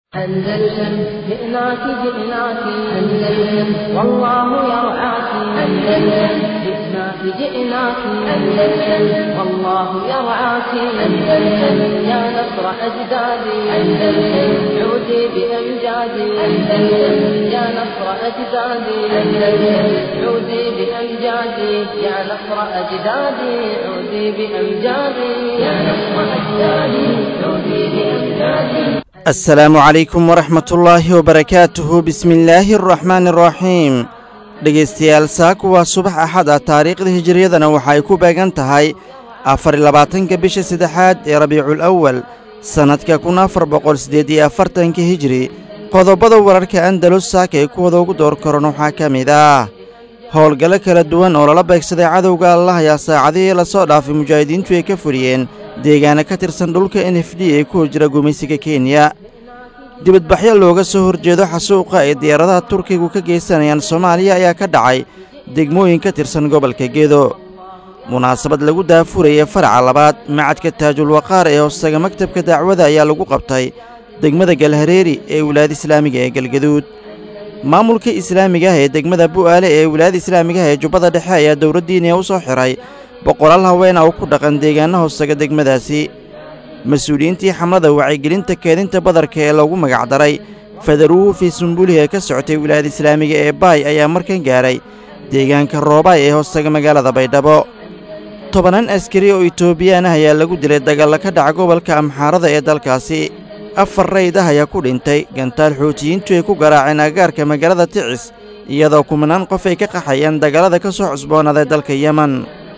أندلسن جئناك جئناك أندلسن والله يرعاك أندلسن جئناك جئناك أندلسن والله يرعاك أندلسن يا نصر أجدادي أندلسن عودي بأمجادي أندلسن يا نصر أجدادي أندلسن عودي بأمجادي يا نصر أجدادي عودي بأمجادي يا نصر أجدادي عودي بأمجادي asalaamu calaykum waraxmatullaahi wabarakaatuhu bismillaahi araxmaani araxiim dhegaystayaal saaku waa subax axad ah taariikhda hijiriyadana waxa ay ku beegan tahay afariy labaatanka bisha saddexaad ee rabiicul awal sannadka kun afar boqol siddeed iyo afartanka hijiri qodobada wararka andalus saaka ay kuwada ugu door karan waxaa ka mid ah howlgallo kala duwan oo lala beegsaday cadowga allah ayaa saacadihii lasoo dhaafay mujaahidiintu ay ka fuliyeen deegaana ka tirsan dhulka n f d ee ku hor jira gumaysiga kenya dibadbaxyo looga soo horjeedo xasuuqa ay diyaaradaha turkigu ka geysanayaan soomaaliya ayaa ka dhacay degmooyin ka tirsan gobolka gedo munaasabad lagu daafurayay faraca labaad macadka taajul waqaar ee hoostaga maktabka dacwada ayaa lagu qabtay degmada galhareeri ee wilaayada islaamiga ee galgaduud maamulka islaamiga ah ee degmada bu'aale ee wilaayada islaamiga ah ee jubbada dhexe ayaa dowladdiiniya u soo xidhay boqolaal haweena oo ku dhaqan deegaana hoostaga degmadaasi mas-uuliyiintii xamlada wacyigelinta keedinta badarka ee loogu magacdaray fadaruuhu fii sumbulihi ee ka socotay wilaayada islaamiga ee baay ayaa markan gaaray deegaanka roobaay ee hoostaga magaalada baydhabo tobanaan askari oo itoobiyaan ah ayaa lagu dilay dagaalla ka dhaca gobolka amxaarada ee dalkaasi afar rayd ah ayaa ku dhintay gantaal xootiyiintu ay ku garaaceen agaarka magaalada ticis iyadoo kumanaan qof ay ka qaxayaan dagallada ka soo cusboonaaday dalka yemen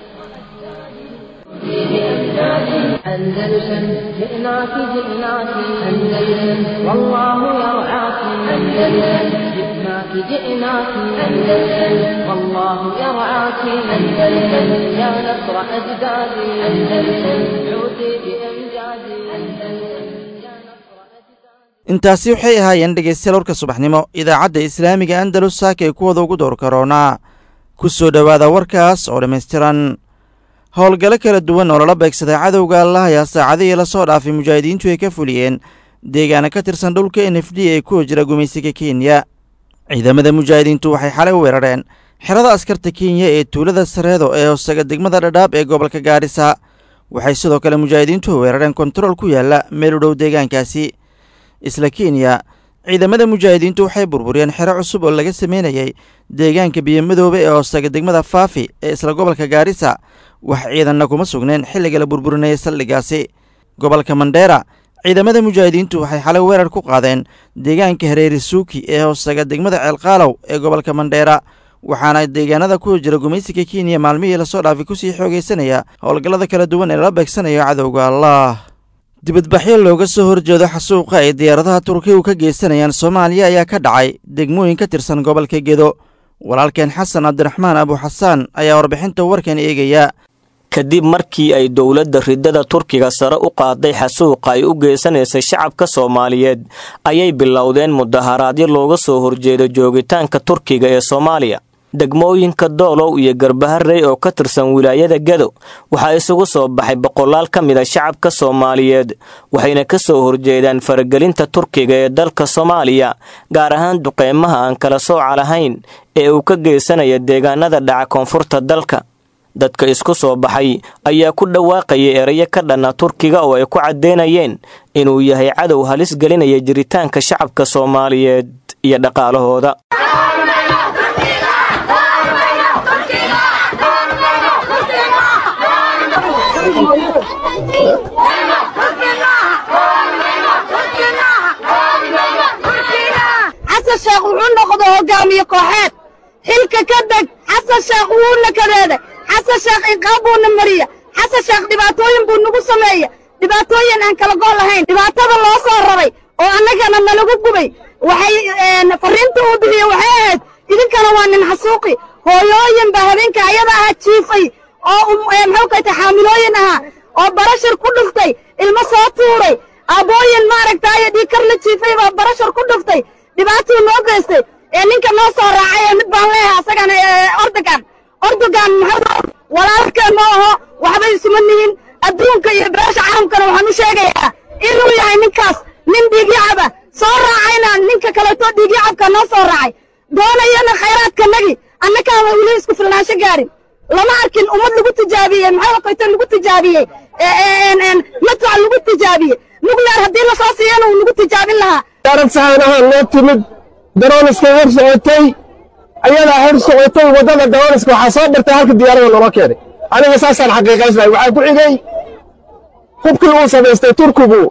أندلسن جئناك جئناك أندلسن والله يرعاك أندلسن جئناك جئناك أندلسن والله يرعاك أندلسن يا نصر أجدادي أندلسن عودي بأمجادي أندلسن يا نصر أجدادي intaasi waxay ahaayeen dhegaystayaal warka subaxnimo idaacadda islaamiga andalus saaka ee kuwada ugu door karoonaa ku soo dhowaada warkaas oo dhammaystiran howlgallo kala duwan oo lala beegsaday cadowga allah ayaa saacadihii lasoo dhaafay mujaahidiintu ay ka fuliyeen deegaana ka tirsan dhulka n f d ee ku hojira gumaysiga kenya ciidamada mujaahidiintu waxay xalay u weerareen xerada askarta kenya ee tuulada sareedo ee hoostaga degmada dhadhaab ee gobolka gaarisa waxay sidoo kale mujaahidiintu weerareen kontarool ku yaalla meel u dhow deegaankaasi isla kenya ciidamada mujaahidiintu waxay burburiyeen xero cusub oo laga sameynayay deegaanka biyomadoobe ee hoostaga degmada faafi ee isla gobolka gaarisa wax ciidanna kuma sugneen xilliga la burburinayay saldhigaasi gobolka mandheera ciidamada mujaahidiintu waxay xalay weerar ku qaadeen deegaanka hareeri suuki ee hoostaga degmada ceelqaalow ee gobolka mandheera waxaana deegaanada ku jira gumaysiga kenya maalmihii lasoo dhaafay kusii xoogaysanaya howlgallada kala duwan ee lala beegsanayo cadowga allah dibadbaxyo looga soo horjeedo xasuuqa ay diyaaradaha turkigu ka geysanayaan soomaaliya ayaa ka dhacay degmooyin ka tirsan gobolka gedo walaalkeen xasan cabdiraxmaan abuxasaan ayaa warbixinta warkan eegaya kadib markii ay dowladda ridada turkiga sare u qaaday xasuuqa ay u geysanaysay shacabka soomaaliyeed ayay bilowdeen mudaharaadyo looga soo horjeedo joogitaanka turkiga ee soomaaliya degmooyinka doolow iyo garbaharey oo ka tirsan wilaayada gado waxaa isugu soo baxay boqolaal ka mid a shacabka soomaaliyeed waxayna ka soo horjeedaan faragelinta turkiga ee dalka soomaaliya gaar ahaan duqeymaha aan kala sooca lahayn ee uu ka geysanaya deegaanada dhaca koonfurta dalka dadka isku soo baxay ayaa ku dhawaaqayay erayo ka dhanna turkiga oo ay ku caddeynayeen inuu yahay cadow halis gelinaya jiritaanka shacabka soomaaliyeed iyo dhaqaalahooda xasan sheekh wuxuu noqda hogaamiye kooxeed xilka ka deg xasan sheekh wuuna kadeeday xasan sheekh inqaab buuna mariya xasan sheekh dhibaatooyin buu nagu sameeya dhibaatooyin aan kala gool lahayn dhibaatada loo soo rabay oo annagana nalagu gubay waxay fariinta uu bixiye waxay ahayd idinkana waa nin xasuuqi hooyooyin baa habeenka ayada ahaa jiifay oo muxuu kayta xaamilooyin ahaa oo barashar ku dhuftay ilmo soo tuuray aabbooyin maaragtaayo dhiikar la jiifay baa barashar ku dhuftay dhibaatuu noo geystay ee ninka noo soo raacay ee mid baan leeyahay asagana ordogan ordogan muxuu walaalkeen ma aho waxba isuma nihin adduunka iyo beesha caalamkana waxaan u sheegayaa inuu yahay ninkaas nin dhiigyacaba soo dadka kaleetoo dhiigii cabka noo soo raacay doonayana khayraadkanagii annakaaba weli isku filnaansho gaarin lama arkin ummad lagu tijaabiyey maxaa waqayto lagu tijaabiyey madfac lagu tijaabiyey nugleer haddii lasoo siiyana uu nagu tijaabin lahaa diyaarad sahaan ahaan noo timid darooniska hor socotay ayadaa hor socotay waddada darooniska waxaa soo bartay halka diyaarada naloo keenay aniga saasaan xaqiiqaysanay waxaa ku xigay hubkii uu samaystay turkigu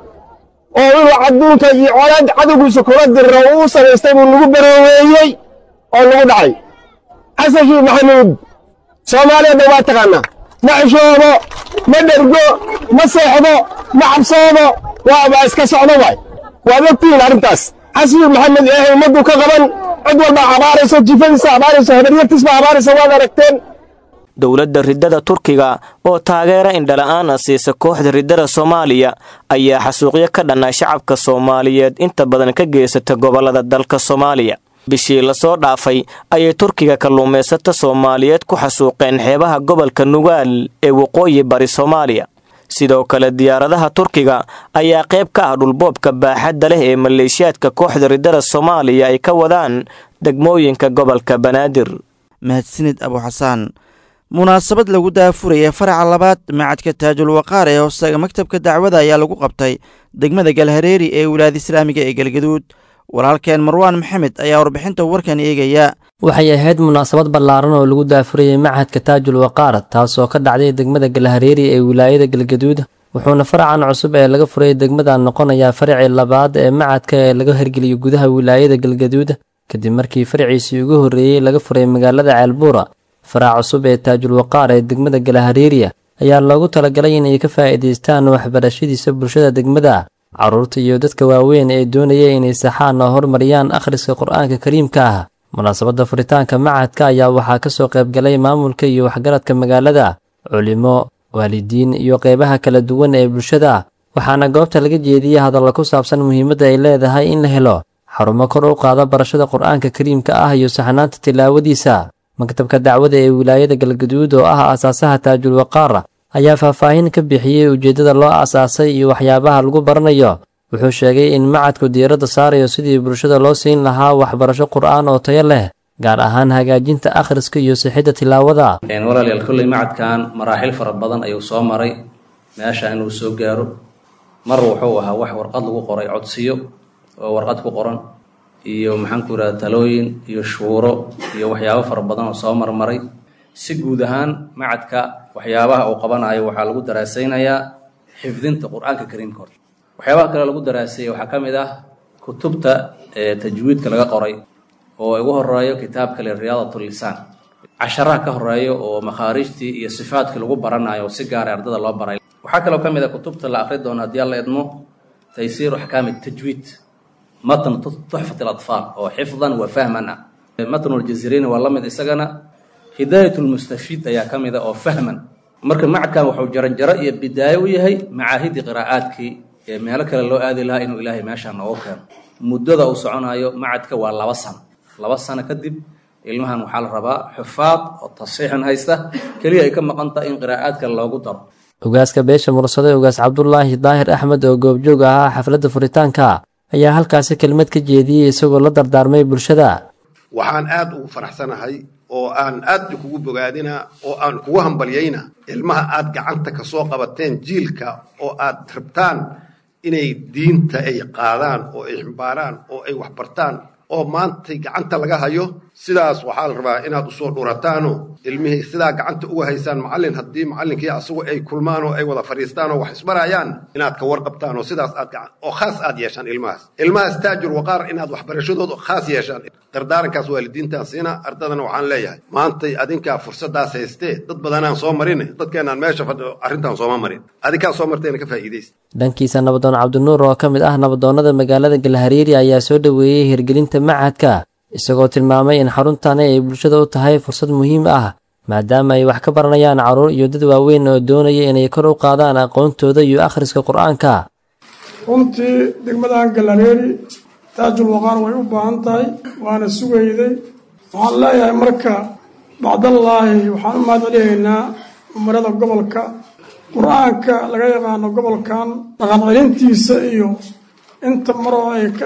oo inuu adduunka iyo colaad cadowgiisa kula diriro uu samaystay buu nagu barooweeyey oo nagu dhacay xasankii maxamuud soomaaliyadna waa taqaanaa ma xishoodo ma dhergo ma seexdo ma cabsoodo waa iska socdo waay waad ogtihiin arrintaas xasbi maxamed ee ummaddu ka qaban cid walba abaarayso jifadiisa abaarayso habaryartiisba abaarayso waad aragteen dowladda riddada turkiga oo taageera indhala-aana siisa kooxda riddada soomaaliya ayaa xasuuqyo ka dhanna shacabka soomaaliyeed inta badan ka geysata gobollada dalka soomaaliya bishii lasoo dhaafay ayay turkiga kalluumaysata soomaaliyeed ku xasuuqeen xeebaha gobolka nugaal ee waqooyi bari soomaaliya sidoo kale diyaaradaha turkiga ayaa qayb ka ah dhulboobka baaxadda leh ee maleeshiyaadka kooxda riddada soomaaliya ay ka wadaan degmooyinka gobolka banaadir mahadsanid abuxasaan munaasabad lagu daafuraya faraca labaad macadka taajul waqaar ee hoostaga maktabka dacwada ayaa lagu qabtay degmada galhareeri ee wilaayada islaamiga ee galgaduud walaalkeen marwaan maxamed ayaa warbixinta warkan eegaya waxay ahayd munaasabad ballaaran oo lagu daafurayay machadka taajul waqaar taasoo ka dhacday degmada galhareeri ee wilaayada galgaduud wuxuuna faracan cusub ee laga furay degmadan noqonayaa faracii labaad ee macadka ee laga hirgeliyo gudaha wilaayada galgaduud kadib markii faraciisii ugu horreeyey laga furay magaalada ceelbuura farac cusub ee taajul waqaar ee degmada galhareeriya ayaa loogu talagalay inay ka faa'iidaystaan waxbarashadiisa bulshada degmada carruurta iyo dadka waaweyn ee doonaya inay saxaan oo hormariyaan akhriska qur-aanka kariimka ah munaasabadda furitaanka macadka ayaa waxaa ka soo qaybgalay maamulka iyo waxgaradka magaalada culimo waalidiin iyo qeybaha kala duwan ee bulshada waxaana goobta laga jeediyey hadalla ku saabsan muhiimadda ay leedahay in la helo xarumo kor u qaada barashada qur-aanka kariimka ah iyo saxnaanta tilaawadiisa maktabka dacwada ee wilaayada galgaduud oo ah aasaasaha taajul waqaar ayaa faahfaahin ka bixiyey ujeeddada loo aasaasay iyo waxyaabaha lagu baranayo wuxuu sheegay in macadku diiradda saarayo sidii bulshada loo siin lahaa waxbarasho qur'aan oo tayo leh gaar ahaan hagaajinta akhriska iyo sixidda tilaawada walaalayaal kolley macadkan maraaxil fara badan ayuu soo maray meesha inuu soo gaaro mar wuxuu ahaa wax warqad lagu qoray codsiyo oo warqad ku qoran iyo maxaanku yidhahda talooyin iyo shuuro iyo waxyaabo fara badan oo soo marmaray si guud ahaan macadka waxyaabaha uu qabanayo waxaa lagu daraasaynayaa xifdinta qur-aanka kariimka horta waxyaabaha kale lagu daraaseeyey waxaa ka mid ah kutubta ee tajwiidka laga qoray oo ugu horeeyo kitaabka le riyaadat lisaan casharaha ka horeeyo oo makhaarijtii iyo sifaadkii lagu baranayo oo si gaara ardada loo baray waxaa kaloo ka mid ah kutubta la akri doono haddii alla idmo taysiiru axkaami tajwiid matn tuxfat alatfaal oo xifdan wa fahman ah matn ljaziriini waa la mid isagana hidaayat lmustafiid ayaa ka mid a oo fahman marka macadkan wuxuu jaranjaro iyo bidaayo u yahay macaahidii qiraa'aadkii ee meelo kale loo aadi lahaa inuu ilaahay meeshaan noogu keeno muddada uu soconayo macadka waa laba sano laba sano kadib ilmahan waxaa la rabaa xufaad oo tasiixan haysta keliya ay ka maqan tahay in qiraa'aadka loogu daro ogaaska beesha mursade ogaas cabdulaahi daahir axmed oo goobjoog ahaa xafladda furitaanka ayaa halkaasi kelmad ka jeediyey isagoo la dardaarmay bulshada waxaan aad ugu faraxsanahay oo aan aad kugu bogaadina oo aan kugu hambalyayna ilmaha aad gacanta ka soo qabateen jiilka oo aad rabtaan inay diinta ay qaadaan oo ay ximbaaraan oo ay waxbartaan oo maantay gacanta laga hayo sidaas waxaa la rabaa inaad usoo dhurataano ilmihii sidaa gacanta uga haysaan macallin haddii macallinkii asagu ay kulmaan oo ay wada fadhiistaan oo wax isbarayaan inaad ka warqabtaan oo sidaas aad oo khaas aad yeeshaan ilmahaas ilmahaas taajur waqaar inaad waxbarashadooda khaas yeeshaan dardaarankaas waalidiintaan siina ardadana waxaan leeyahay maantay adinkaa fursadaas haystee dad badanaan soo marin dadkeenaan meesha fadhiyo arrintaan sooma marin adinkaa soo marteena ka faa'iidaysta dhankiisa nabadoon cabdinuur oo ka mid ah nabadoonnada magaalada galhariiri ayaa soo dhoweeyey hirgelinta macadka isagoo tilmaamay in xaruntani ay bulshada u tahay fursad muhiim ah maadaama ay wax ka baranayaan carruur iyo dad waaweyn oo doonaya inay kor u qaadaan aqoontooda iyo akhriska qur-aanka runtii degmadan galareeri taajul waqaar way u baahan tahay waana sugayday waxaan leeyahay marka bacdallaahi waxaan u mahad celihaynaa umarada gobolka qur-aanka laga yaqaano gobolkan dhaqan celintiisa iyo inta maroo ay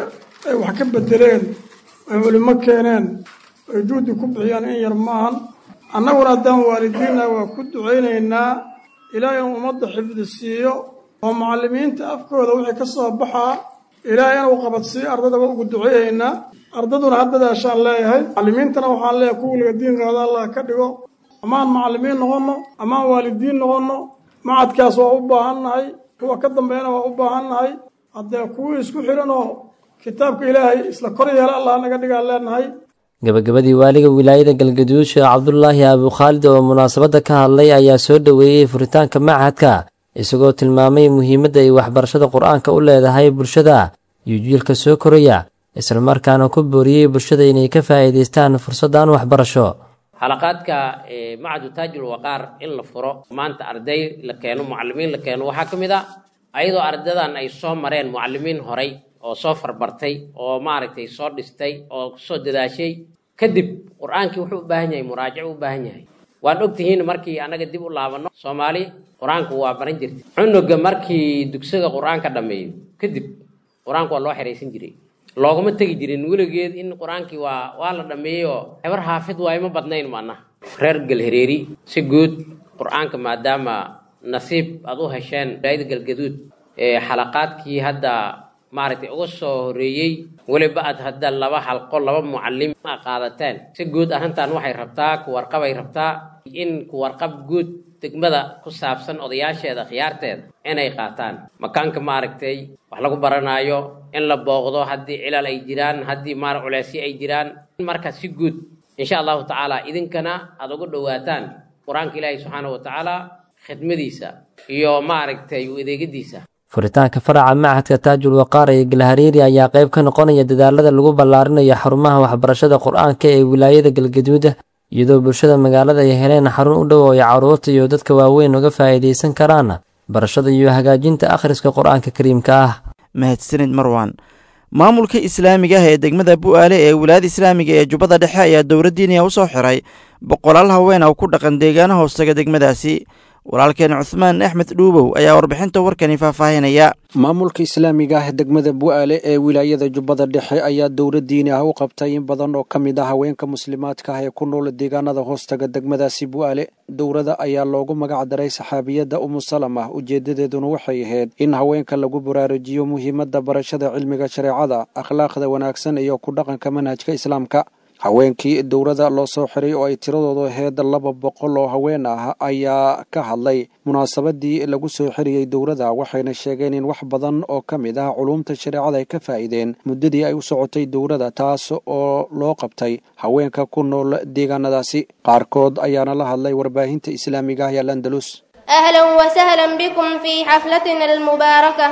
ay wax ka bedeleen ay culimo keeneen ay juhdi ku bixiyaan in yar maahan annaguna haddaan waalidiinna waa ku ducaynaynaa ilaahay inuu ummadda xifdi siiyo oo macallimiinta afkooda wixii ka soo baxaa ilaahay inuu qabadsiiyo ardada waa ugu duceeyaynaa ardaduna haddadaashaan leeyahay macallimiintana waxaan leeyahay kuwa weliga diin qaada allah ka dhigo amaan macallimiin noqonno amaan waalidiin noqonno macadkaas waa u baahannahay kuwa ka dambeeyana waa u baahannahay haddee kuwii isku xidhan oo kitaabka ilaahay isla kor yeela allah naga dhigaan leenahay gabagabadii waaliga wilaayada galgaduud sheekh cabdulaahi abukhaalid oo munaasabadda ka hadlay ayaa soo dhoweeyey furitaanka machadka isagoo tilmaamay muhiimadda ay waxbarashada qur-aanka u leedahay bulshada iyo jiilka soo koraya islamarkaana ku booriyey bulshada inay ka faa'iidaystaan fursaddan waxbarasho xalaqaadka macadu taajul waqaar in la furo maanta arday la keeno mucalimiin la keeno waxaa ka mid a ayadoo ardadan ay soo mareen mucalimiin horay oo soo farbartay oo maaragtay soo dhistay oo kusoo dadaashay kadib qur-aankii wuxuu u baahan yahay muraajac u baahan yahay waan ogtihiin markii annaga dib u laabanno soomaali qur-aanku waa baran jirtay cunuga markii dugsiga qur-aanka dhammeeyo kadib qur-aanku waa loo xeraysan jiray looguma tegi jirin weligeed in qur-aankii waa waa la dhammeeyey oo hebar haafid waa ima badnayn maanaha reer galhareeri si guud qur-aanka maadaama nasiib aad u hesheen wilaayada galgaduud ee xalaqaadkii hadda maaragtay uga soo horeeyey weliba aad hadda laba xalqo laba mucalim a qaadateen si guud arrintan waxay rabtaa kuwarqabay rabtaa in kuwarqab guud degmada ku saabsan odayaasheeda khiyaarteeda inay qaataan makaanka maaragtay wax lagu baranaayo in la booqdo haddii cilal ay jiraan haddii maar culeysyo ay jiraan marka si guud insha allahu tacaala idinkana aada ugu dhowaataan qur-aanka ilaahi subxaana wa tacaala khidmadiisa iyo maaragtay u adeegadiisa furitaanka faraca machadka taajul waqaar ee galhariiri ayaa qayb ka noqonaya dadaalada lagu ballaarinayo xarumaha waxbarashada qur-aanka ee wilaayada galgaduuda iyadoo bulshada magaalada ay heleen xarun u dhow oo ay carruurta iyo dadka waaweyn uga faa'iidaysan karaan barashada iyo hagaajinta akhriska qur-aanka kariimka ah mahadsanid marwan maamulka islaamiga ah ee degmada bu'aale ee wilaayada islaamiga ee jubbada dhexe ayaa dowladdiiniya u soo xiray boqolaal haween oo ku dhaqan deegaana hoostaga degmadaasi walaalkeen cuhmaan axmed dhuubow ayaa warbixinta warkani faahfaahinaya maamulka islaamiga ah degmada bu'aale ee wilaayada jubbada dhexe ayaa dowlad diini ah u qabtay in badan oo ka mid ah haweenka muslimaadka ah ee ku nool deegaanada hoostaga degmadaasi bu'aale dowladda ayaa loogu magac daray saxaabiyadda umu salama ujeedadeeduna waxay ahayd in haweenka lagu baraarujiyo muhiimadda barashada cilmiga shareecada akhlaaqda wanaagsan iyo ku dhaqanka manhajka islaamka haweenkii dowladda loo soo xiray oo ay tiradoodu ahayd laba boqol oo haween ah ayaa ka hadlay munaasabadii lagu soo xiriyey dowladda waxayna sheegeen in wax badan oo ka mid ah culuumta shareecada ay ka faa'iideen muddadii ay u socotay dowladda taas oo loo qabtay haweenka ku nool deegaanadaasi qaarkood ayaana la hadlay warbaahinta islaamiga ah ee landalus أهلا وسهلا بكم في حفلتنا المباركة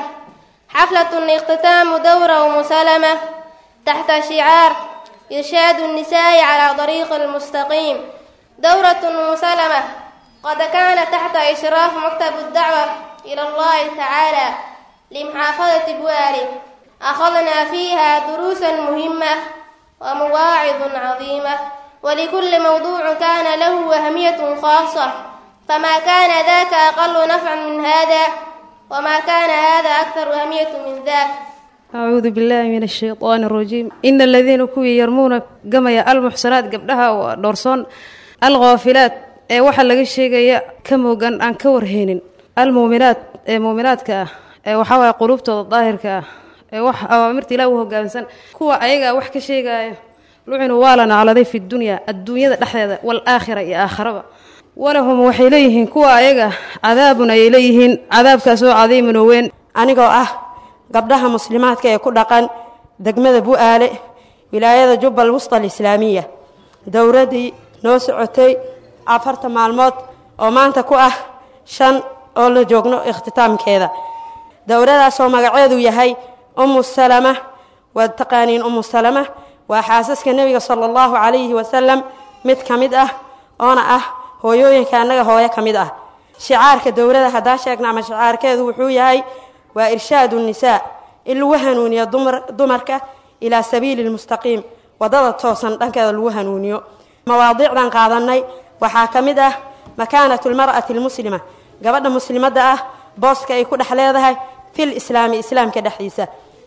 حفلة اختتام دورة مسلمة تحت شعار إرشاد النساء على طريق المستقيم دورة مسلمة قد كان تحت إشراف مكتب الدعوة إلى الله تعالى لمحافظة بواري أخذنا فيها دروسا مهمة ومواعظ عظيمة ولكل موضوع كان له أهمية خاصة فما كان ذاك أقل نفعا من هذا وما كان هذا أكثر أهمية من ذاك أعوذ بالله من الشيطان الرجيم إن الذين كوي يرمون قميا المحسنات قبلها ودورسون الغافلات ee waxa laga sheegaya ka moogan aan ka warheynin almuuminaat ee muuminaadka ah ee waxa waaye qulubtooda daahirka ah ee wax awaamirta ilaah u hoggaansan kuwa ayaga wax ka sheegaya lucinu waa la nacladay fi dunya adduunyada dhexdeeda wal-aakhira iyo aakharaba walahum waxay leeyihiin kuwa ayaga cadaabun ayay leeyihiin cadaabkaas oo cadiimun oo weyn anigoo ah gabdhaha muslimaadka ee ku dhaqan degmada bu'aale wilaayada jubbal wusta alislaamiya dowladdii noo socotay afarta maalmood oo maanta ku ah shan oo la joogno ikhtitaamkeeda dowladaasoo magaceedu yahay ummu salama waad taqaaniin ummu salama waa xaasaska nebiga sala allahu calayhi wasalam mid ka mid ah oona ah hooyooyinka annaga hooyo ka mid ah shicaarka dowladda haddaa sheegna ama shicaarkeedu wuxuu yahay waa irshaadu nisaa in lagu hanuuniyo dumarka ilaa sabiili lmustaqiim waddada toosan dhankeeda lagu hanuuniyo mawaadiicdan qaadanay waxaa ka mid ah makaanatu lmar'ati almuslima gabadha muslimadda ah booska ay ku dhex leedahay fil islaami islaamka dhexdiisa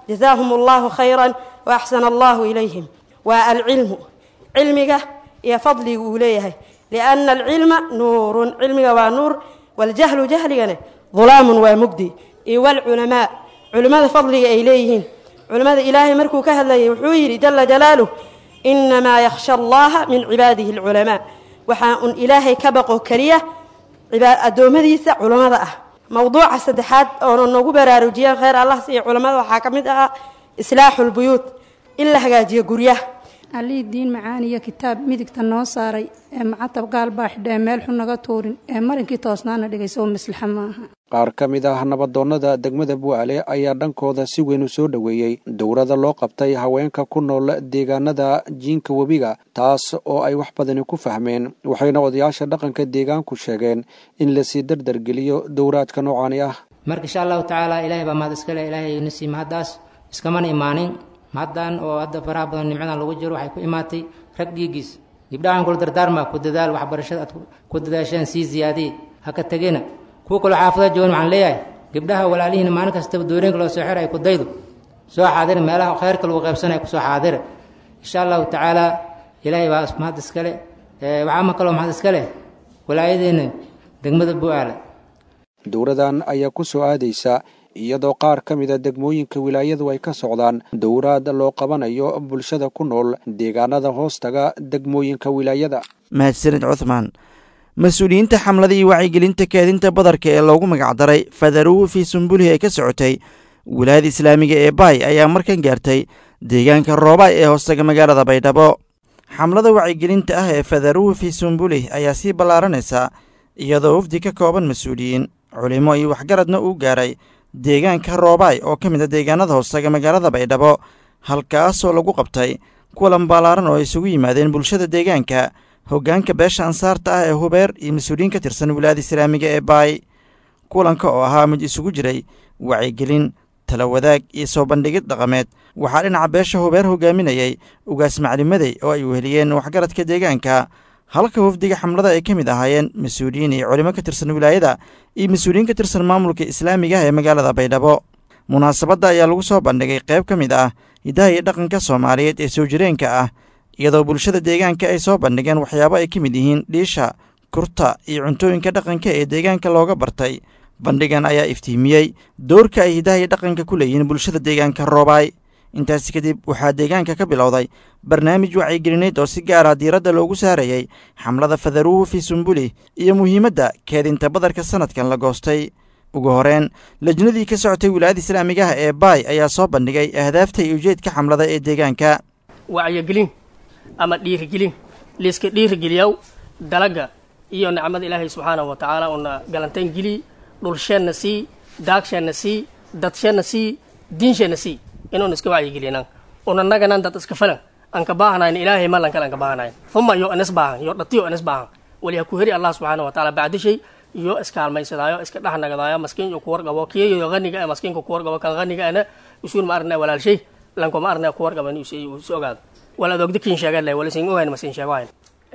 jazaahum allahu khayran wa axsana allahu ilayhim waa alcilmu cilmiga iyo fadliga uu leeyahay lianna alcilma nuurun cilmiga waa nuur waljahlu jahligana dulaamun waa mugdi iyo walculamaa culimmada fadliga ay leeyihiin culimmada ilaahay markuu ka hadlayay wuxuu yidhi jala jalaaluh inamaa yakhsha allaha min cibaadihi alculamaa waxaa un ilaahay ka baqo keliya addoommadiisa culammada ah mowduuca saddexaad oona noogu baraarujiyeen khayr allah siiyo culammada waxaa ka mid ahaa islaaxu lbuyuut in la hagaajiyo guryaha allihii diin macaaniyo kitaab midigta noo saaray ee macatab gaal baa xidhee meel xun naga tuurin ee marinkii toosnaana dhigay sow maslaxa maaha qaar ka mid ah nabadoonnada degmada bu'aale ayaa dhankooda si weyn u soo dhoweeyey dowrada loo qabtay haweenka ku nool deegaanada jiinka webiga taas oo ay wax badani ku fahmeen waxayna odayaasha dhaqanka deegaanku sheegeen in lasii dardargeliyo dowraadka noocani ah marka insha allahu tacaala ilaahay baa mahad iskale ilaahay nasiib mahaddaas iskamana imaanin mahaddan oo hadda faraha badan nimcadan lagu jiro waxay ku imaatay rag dhiiggiis gibdhahan kula dardaarmaa ku dadaal waxbarashada aad ku dadaasheen sii ziyaadiye ha ka tegina kuwa kaloo xaafada joogan waxaan leeyahay gabdhaha walaalihiina maalin kastaba dooreenka loo soo xira ay ku daydo soo xaadira meelaha khayrka lagu qaybsanaya kusoo xaadira insha allahu tacaala ilaahay baa mahad iskale waxaa ma kaloo mahad iskale walaayadeena degmada bu'aala dowradan ayaa ku soo aadaysa iyadoo qaar ka mida degmooyinka wilaayadu ay ka socdaan dowraad loo qabanayo bulshada ku nool deegaanada hoostaga degmooyinka wilaayada mahadsanid cuthmaan mas-uuliyiinta xamlada iyo wacyigelinta keedinta badarka ee loogu magacdaray fadaruhu fii sumbulihi ee ka socotay wilaayada islaamiga ee baay ayaa markan gaartay deegaanka roobaay ee hoostaga magaalada baydhabo xamlada wacyigelinta ah ee fadaruhu fii sumbulih ayaa sii ballaaranaysa iyadoo wafdi ka kooban mas-uuliyiin culimo iyo waxgaradna uu gaaray deegaanka roobaay oo ka mid a deegaanada hoostaga magaalada baydhabo halkaasoo lagu qabtay kulan ballaaran oo ay isugu yimaadeen bulshada deegaanka hoggaanka beesha ansaarta ah ee hubeer iyo mas-uuliyiin ka tirsan wilaayada islaamiga ee baay kulanka oo ahaa mid isugu jiray wacyigelin tala wadaag iyo soo bandhigid dhaqameed waxaa dhinaca beesha hubeer hogaaminayay ugaas maclimadey oo ay weheliyeen waxgaradka deegaanka halka wafdiga xamlada ay ka mid ahaayeen mas-uuliyiin iyo culimo ka tirsan wilaayada iyo mas-uuliyiin ka tirsan maamulka islaamiga ah ee magaalada baydhabo munaasabadda ayaa lagu soo bandhigay qayb ka mid ah hidaha iyo dhaqanka soomaaliyeed ee soo jireenka ah iyadoo bulshada deegaanka ay soo bandhigeen waxyaabo ay ka mid yihiin dhiisha kurta iyo cuntooyinka dhaqanka ee deegaanka looga bartay bandhigan ayaa iftiimiyey doorka ay hidaha iyo dhaqanka ku leeyihiin bulshada deegaanka roobaay intaasi kadib waxaa deegaanka ka bilowday barnaamij wacyigelineed oo si gaara diiradda loogu saarayey xamlada fadaruhu fii sumbulih iyo muhiimadda keedinta badarka sanadkan la goostay ugu horeen lajnadii ka socotay wilaayada islaamiga ah ee baay ayaa soo bandhigay ahdaafta iyo ujeedka xamlada ee deegaanka wacyigelin ama dhiirigelin liiska dhiirigeliyaw dalaga iyo nicmada ilaahay subxaanahu wa tacaala una galantayn geli dhulsheenna sii daagsheenna sii dadsheenna sii diinsheenna sii inuuna iska wacyigeliynan unanaganan dad iska falan aan ka baahanayn ilaahay malan kale aan ka baahanayn uma yo anis baahan yo dhatiyo anis baahan waliha ku heri allah subxaanahu wa tacaala bacdishay iyo iskaalmaysadaayo iska dhexnagadaayo maskiin iyo kuwarqabo kiyayo haniga ee maskiinka kuwarqabo kan haniga ana usuun ma arnaa walaalshay lankoma arnaa kuwarqaban is ogaado wala adogda kiin sheegaan lahay wala sin ogayn ma sin sheegayn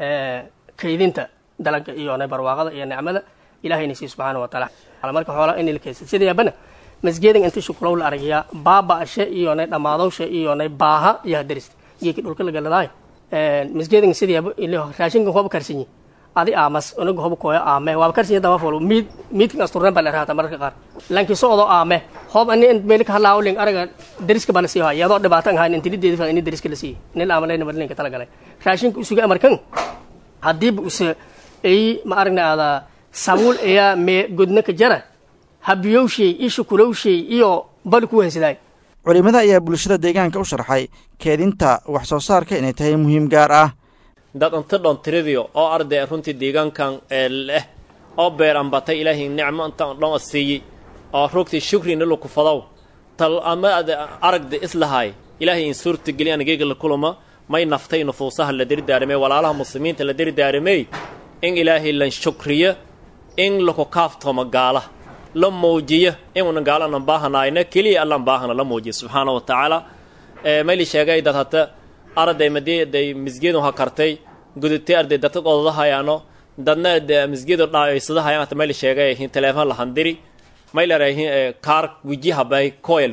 kaydinta dalagga iyo nay barwaaqada iyo nicmada ilaahayna sii subxaana wa tacaala marka xoola in la kaysa sida yaabana masgeedan inta shukulow la aragaya baaba'ashe iyo nay dhammaadowshe iyo nay baaha iyo hadarista geeki dhulka la galadaay masgeedan sida yaaba ilo raashinkan hoba karsanyi adi aamas unaga hoba kooyo aame waaba karsanyi daba folo miid miidkan asturren baa la raata mararka qaar lanki socdo aame hob ani meel ka hadlaa uling araga dariska baa la sii haya iyadoo dhibaatan ahayn intilideedi fa ini dariska la siiyey nin aamaleyna marlinka talagalay raashinka usuga amarkan haddiiba use ay ma aragna aada sabuul ayaa mee godna ka jara habiyowshay iyo shukulowshay iyo bali ku hensidaay culimada ayaa bulshada deegaanka u sharxay keedinta wax soo saarka inay tahay muhiim gaar ah dad inta dhon tiridio oo arday runtii deegaankan ee leh oo beer ambatay ilaahay nicmo intaan dhon siiyey oo rugtii shukrina lukufadow tal ama ad aragda islahay ilaahay in suurta geli anageyga la kulama may naftay nufuusaha la dirdaaramey walaalaha muslimiinta la dirdaaramey in ilaahay lan shukriyo in laku kaaftoma gaala la muujiyo inuuna gaalanan baahanayna keliya allan baahana la muujiyo subxaana wa tacaala mayli sheegay dad hata arday madii day misgeedu ha kartay gudutay arday dadka odadahayaano dadna de misgeedu dhaayoysadahayan hata mayli sheegay hin teleefon la handiri mayleray kaar wijihabay koyleri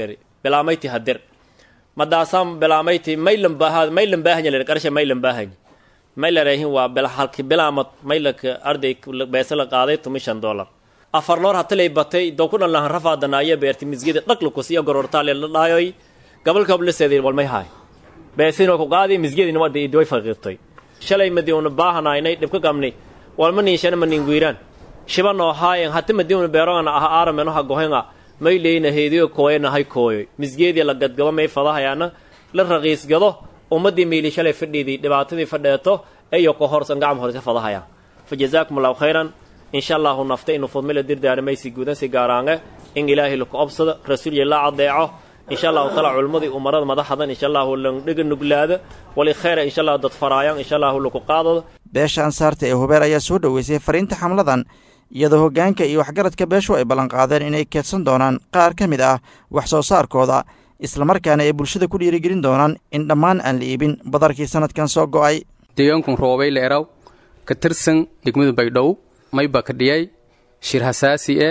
bilaamayti hadir madaasaan bilaamayti maylan baahaa maylan baahanya lir qarsha maylan baahanya maylareehin waa bil halki bilaamad maylaka arday beesa la qaaday tumishan dollar afar loor hatalay batay doo ku dhan lahan rafaadanaayo beerti misgida dhaqlukus iyo gorortaale la dhaayoy gabalka obliseedii walmay haay beesinoo ku qaadi misgidina wada idway faqiirtay shalay madiuna baahanaynay dhibka gamni walma niinshana ma ninguiraan shibanoo haayen hati madiuna beerogana aha aarameno ha gohenga may leyna heediyo kooyana hay kooyoy misgeedii la gadgado may fadahayaana la raqiisgado ummadii miili shalay fadhiidii dhibaatadii fadheeto eyo ka horsan gacam horse fadahayaan fa jazaakum allahu khayran insha allahu nafta inu fudmila dirdaarimaysi guudansi gaaraange in ilaahay laku obsado rasuulya la cadeeco insha allahu taala culummadii umarada madaxadan insha allahu landhiga nuglaada wali khayra insha allahu dad faraayan insha allahu laku qaadado beesha ansaarta ee hubeer ayaa soo dhoweysay fariinta xamladan iyadoo hoggaanka iyo waxgaradka beeshu ay ballanqaadeen inay keedsan doonaan qaar ka mid ah wax soo saarkooda islamarkaana ay bulshada ku dhiirigelin doonaan in dhammaan aan la iibin badarkii sanadkan soo go'ay deegaankun roobay leeraw ka tirsan degmadu baydhow mayba ka dhiyay shir hasaasi e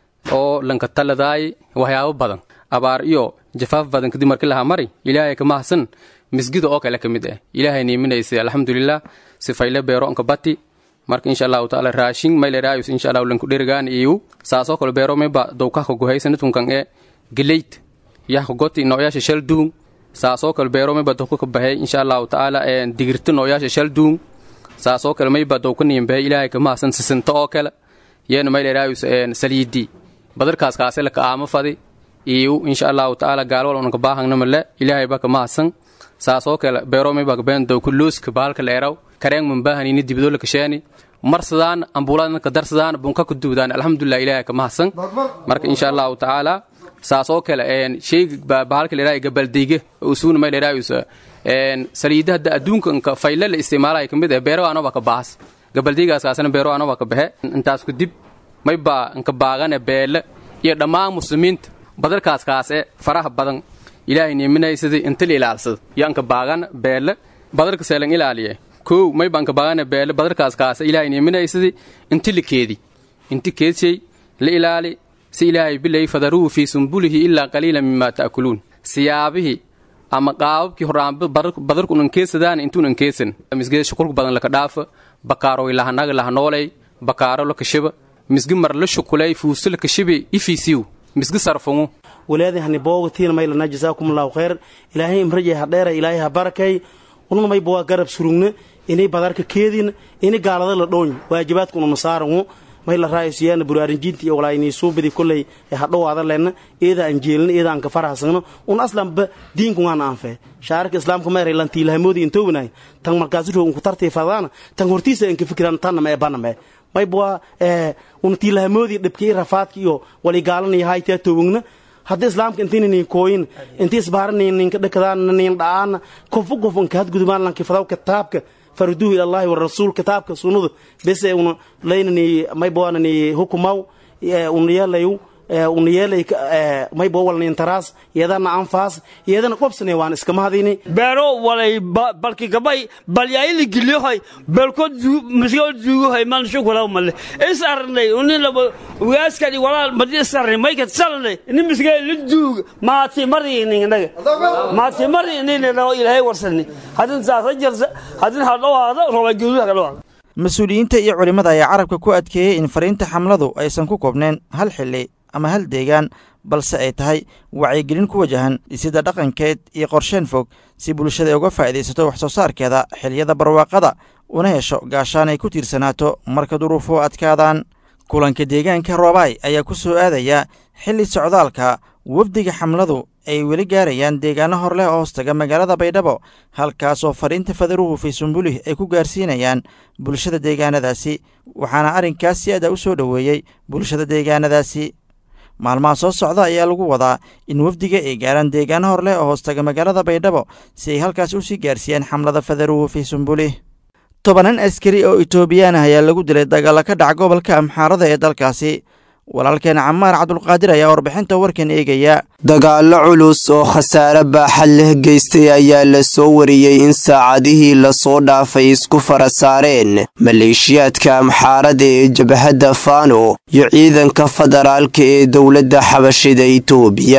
oo lanka taladaay waxyaabo badan abaar iyo jafaaf badan kadib markii lahaa mari ilaahay ka mahadsan misgida oo kale ka mid ah ilaahay niiminaysay alxamdulilah sifayle beero anka bati marka insha allahu taala raashin mayleraayus insha allahu lanku dherigaan iyu saasoo kale beero mayba dowkahka guhaysanatkunkan e geleyt yahka goti nooyaasha shal duun saasoo kale beero mayba dowka ka bahay insha allahu taala digirta nooyaasha shal duun saasoo kale mayba dowka niinbahay ilaahay ka mahadsan sisinta oo kale yeena mayleraayus saliidi badarkaas kaase laka aama fadi iyu insha allahu taala gaalwal unanka baahangnamale ilaahay ba ka mahadsan saasoo kale beero mayba ka bahan dowka looska bahalka leeraw kareeng mambahanini dibidoo la kashaani marsadaan ambuuladna ka darsadaan bunka ka duudaan alxamdulilah ilaahay ka mahadsan marka insha allahu tacaala saasoo kale sheyga bahalka leeraay gabaldeyga usuuna may leeraayus saliidahada adduunka fayle la isticmaalaya kamid ah beero anoba ka baahas gabaldeygaas kaasna beero anoba ka baxe intaas kadib may baa nka baagane beele iyo dhammaan muslimiinta badarkaas kaase faraha badan ilaahay niiminaysadii inta la ilaalsada iyo anka baagana beele badarka seelan ilaaliye kow may baan ka baagana beele badarkaas kaase ilaahay niiminaysadii inti la keedi inti keedshay la ilaali si ilaahay bilay fadaruhu fii sumbulihi ilaa qaliila mima ta'kuluun siyaabihii ama qaababkii horaanba badarku unan keesadaan intuunan keesan misgida shukulka badan laka dhaafa bakaaroy lahanaga lahanoolay bakaaro la kashiba misgi mar la shukulay fuusto la kashibi ifiisiw misgi sarfungu walaadi hani boogatiina maylana jasaakumullahu khayr ilaahay imrajay ha dheera ilaahay ha barakay ununa mayba waa garab surugna inay badarka keedin inay gaalada la dhoony waajibaadka ununa saarangu mayla raaysiyaana buraarinjiinta iyo walaayni suubidi kolley ee hadhowaada leenna eeda aan jeelin eeda aan ka farahsagno un aslanba diinku waan aanfee shaarika islaamka meeray lantiilahamoodi intoognay tan markaasi roog unku tartii fadaana tan hortiisa aan ka fikiran tanna ee baname mayba ee un tiilahamoodi dhibkii rafaadka iyo wali gaalanaya haytaa toogna hadda islaamka intayna niin kooyin intii isbaaranayn ninka dhakadaan niin dha'aana kofu kof unka hadgudubaan lanki fadaw kitaabka farduhu ila allahi warasuul kitaabka sunnadu bese una laynani mayboanani hukumaw una yeelayu una yeelay maybo walnin taraas iyadana anfaas iyadana qobsane waan iska mahadini beero walay balki gabay balyaayili gilyohay belkod masgol zuugohay man shukula male is arnay unin laba ugaaskani walaal madi is arnay maykat salnay ini misgay la duug maati mari ninnaga maati mari ninna ilaahay warsani hadin saasa jarsa hadin hadhowaada roba guduha kadhowaada mas-uuliyiinta iyo culimmada ayaa carabka ku adkeeyey in fariinta xamladu aysan ku koobnayn hal xilli ama hal deegaan balse ay tahay wacyigelin ku wajahan dhisidda dhaqankeed iyo qorsheen fog si bulshada uga faa'iidaysato wax soo saarkeeda xiliyada barwaaqada una hesho gaashaan ay ku tiirsanaato marka duruufuhu adkaadaan kulanka deegaanka roobaay ayaa ku soo aadaya xilli socdaalka wafdiga xamladu ay weli gaarayaan deegaano hor leh oo hoostaga magaalada baydhabo halkaasoo fariinta fadaruhu faysumbulih ay ku gaarsiinayaan bulshada deegaanadaasi waxaana arrinkaas si aada u soo dhoweeyey bulshada deegaanadaasi maalmaha soo socda ayaa lagu wadaa in wafdiga ay gaaraan deegaano hor leh oo hoostaga magaalada baydhabo si ay halkaas u sii gaarsiiyaan xamlada fadaruhu faysumbulih tobanan askari oo etoobiyaan ah ayaa lagu dilay dagaalla ka dhaca gobolka amxaarada ee dalkaasi walaalkeena camaar cabdulqaadir ayaa warbixinta warkan eegaya dagaallo culus oo khasaare baaxad leh geystay ayaa la soo wariyey in saacadihii lasoo dhaafay isku fara saareen maleeshiyaadka amxaarada ee jabhadda faano iyo ciidanka federaalka ee dowladda xabashida itoobiya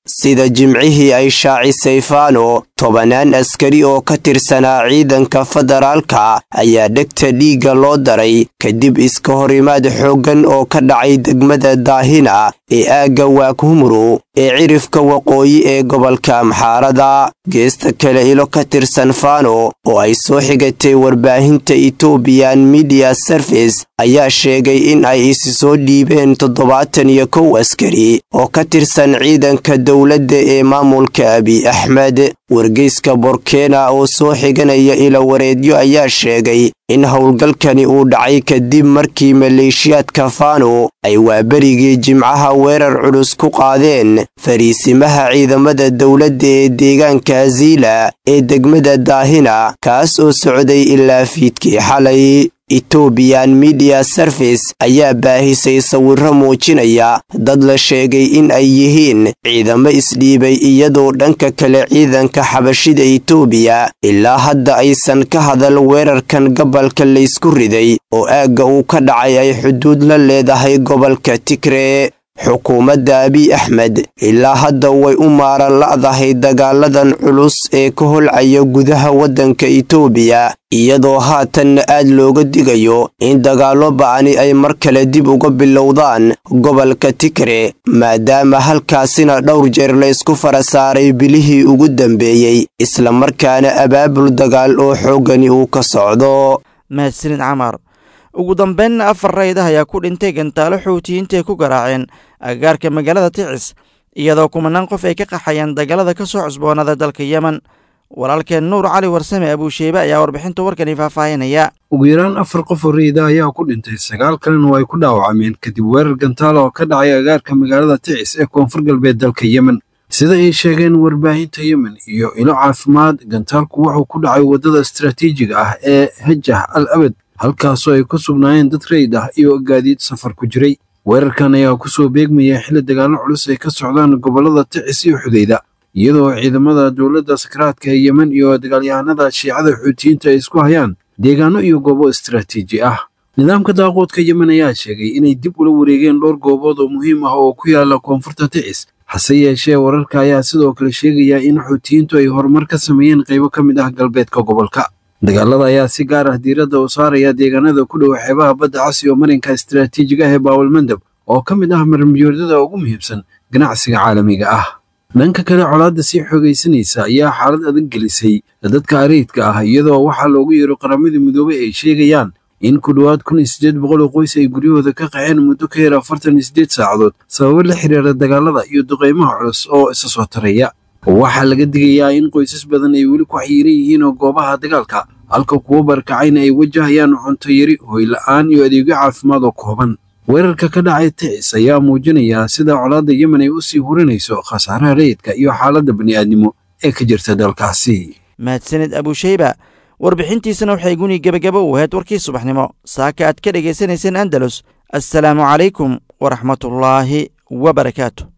sida jimcihii ay shaacisay faano tobanaan askari oo ka tirsanaa ciidanka federaalka ayaa dhegta dhiigga loo daray kadib iska horimaad xooggan oo ka dhacay degmada daahina ee aagga waakhumru ee cirifka waqooyi ee gobolka amxaarada geesta kale ilo ka tirsan faano oo ay soo xigatay warbaahinta etobiyan midiya service ayaa sheegay in ay isi soo dhiibeen toddobaatan iyo kow askari oo ka tirsan ciidanka dowladda ee maamulka abiy axmed wargeyska borkena oo soo xiganaya ilawareedyo ayaa sheegay in howlgalkani uu dhacay kadib markii maleeshiyaadka faano ay waaberigii jimcaha weerar culus ku qaadeen fariisimaha ciidamada dowladda ee deegaanka aziila ee degmada daahina kaas oo socday ilaa fiidkii xalay etobiyan midiya service ayaa baahisay sawirro muujinaya dad la sheegay in ay yihiin ciidamo isdhiibay iyadoo dhanka kale ciidanka xabashida etoobiya ilaa hadda aysan ka hadal weerarkan gobolka laysku riday oo aagga uu ka dhacay ay xuduud la leedahay gobolka tigre xukuumadda abiy axmed ilaa hadda way u maaran la'dahay dagaaladan culus ee ka holcaya gudaha waddanka etoobiya iyadoo haatanna aad looga digayo in dagaallo ba'ani ay mar kale dib uga bilowdaan gobolka tigre maadaama halkaasina dhowr jeer laysku fara saaray bilihii ugu dambeeyey islamarkaana abaabul dagaal oo xooggani uu ka socdo mahadsanid camar ugu dambeynna afar raydah ayaa ku dhintay gantaalo xuutiyiinta ay ku garaaceen agagaarka magaalada ticis iyadoo kumanaan qof ay ka qaxayeen dagaalada ka soo cusboonada dalka yemen walaalkeen nuur cali warsame abuusheybe ayaa warbixinta warkani faahfaahinaya ugu yaraan afar qof oo rayida ayaa ku dhintay sagaal kalena oo ay ku dhaawacmeen kadib weerar gantaala oo ka dhacay agaarka magaalada ticis ee koonfur galbeed dalka yemen sida ay sheegeen warbaahinta yemen iyo ilo caafimaad gantaalku wuxuu ku dhacay waddada istaraatiijiga ah ee hajah al abad halkaasoo ay ku sugnaayeen dad rayd ah iyo gaadiid safar ku jiray weerarkan ayaa ku soo beegmaya xilli dagaallo culus ay ka socdaan gobollada ticis iyo xudayda iyadoo ciidamada dowladda sakaraadka ee yemen iyo dagaalyahanada shiicada xuutiyiinta ay isku hayaan deegaano iyo goobo istaraatiiji ah nidaamka daaquudka yemen ayaa sheegay inay dib ula wareegeen dhowr goobood oo muhiim ah oo ku yaala koonfurta ticis hase yeeshee wararka ayaa sidoo kale sheegaya in xuutiyiintu ay horumar ka sameeyeen qaybo ka mid ah galbeedka gobolka dagaalada ayaa si gaar ah diiradda u saaraya deegaanada ku dhow xeebaha badda cas iyo marinka istaraatiijiga ah ee baawalmandab oo ka mid ah marmiyoodyada ugu muhiimsan ganacsiga caalamiga ah dhanka kale colaadda sii xoogaysanaysa ayaa xaalad adag gelisay dadka ariidka ah iyadoo waxaa loogu yeero qaramadii midoobay ay sheegayaan in ku dhowaad kun iyo siddeed boqol oo qoys ay guryahooda ka qaxeen muddo ka yar afartan iyo siddeed saacadood sababo la xiriira dagaalada iyo duqaymaha culus oo isa soo taraya waxaa laga digayaa in qoysas badan ay weli ku xayiran yihiin oo goobaha dagaalka halka kuwo barkacayna ay wajahayaan cunto yari hoyla'aan iyo adeegyo caafimaad oo kooban weerarka ka dhacay ticis ayaa muujinaya sida colaadda yemen ay u sii hurinayso khasaaraha rayidka iyo xaaladda bani'aadnimo ee ka jirta dalkaasi mahadsanid abuusheyba warbixintiisana waxay guni gebagabo u ahayd warkii subaxnimo saaka aad ka dhegaysanayseen andalus assalaamu calaykum waraxmatullaahi wa barakaatu